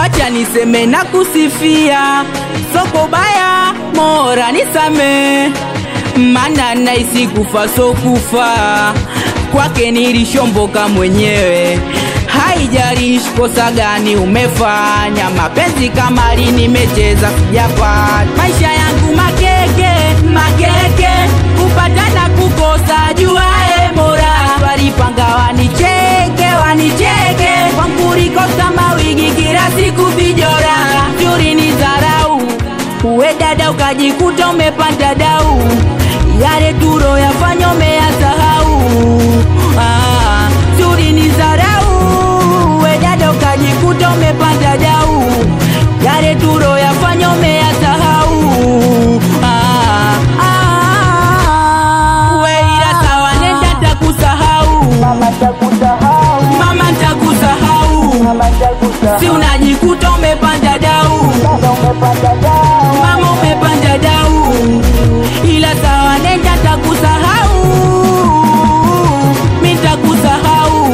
wacha niseme na kusifia soko baya mora nisame mana naisi kufa so kufa kwake nilishomboka mwenyewe haijalishi kosa gani umefanya mapenzi kama lini nimecheza sijapata maisha yangu makeke makeke kupata na kukosa juae mora walipanga wanicheke wanicheke kwankurikosa mawigi kila siku vijora juri ni dharau uwe dada ukajikuta umepanda dau yale turo yafanya umeyasahau ah, juri ni dharau uwe dada ukajikuta umepanda dau yale turo yafanya umeyasahau ah, ah, we ila sawa nenda takusahau Mama takusahau, mama ntakusahau mama takusahau, si unajikuta umepanda dau dada umepanda dau, mama umepanda dau ila sawa nenda takusahau mi takusahau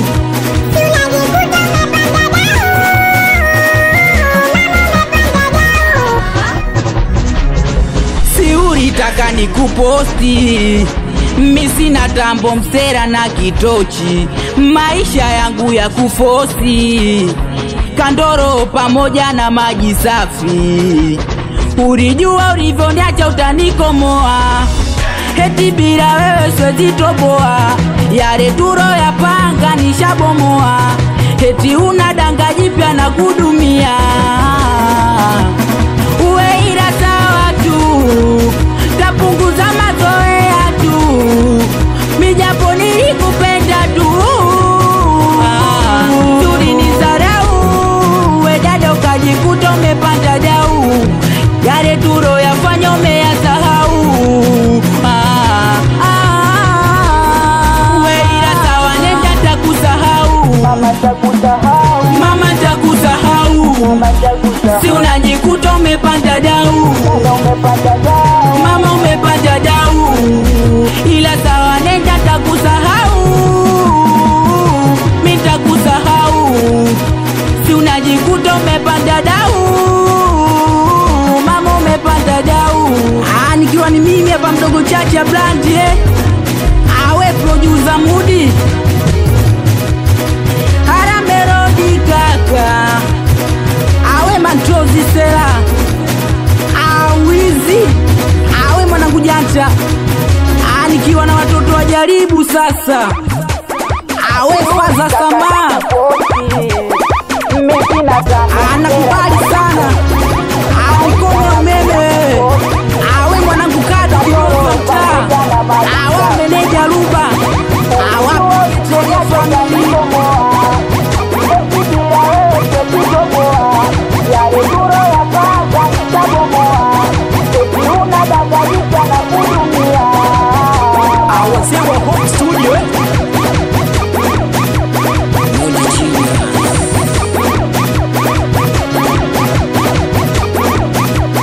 si ulitaka nikuposti mi sina tambo msera na kitochi maisha yangu ya kufosi kandoro pamoja na maji safi ulijua ulivyoniacha utanikomoa heti bila wewe swezitoboa yale turo ya panga nishabomoa heti una danga jipya na kudumia uwe ila sawa tu tapunguza mazoea tu mijapo nilikupenda tu Ah, tuli ni zarau we dada ukajikuta umepanda dau yale turo yafanya umeyasahau Ah, ah, we ila sawa nenda takusahau mama takusahau, mama takusahau mama takusahau, si unajikuta umepanda dau dada umepanda dau, mama umepanda dau ila sawa nenda takusahau mi takusahau si unajikuta umepanda dau mama umepanda dau ah, nikiwa ni mimi hapa mdogo chacha blandi eh? awe produsa mudi haramerodi kaka awe matrozi sela awizi awe mwanangu janja Ah, nikiwa na watoto wajaribu sasa awe faza samaa mimi sina tambo, anakubali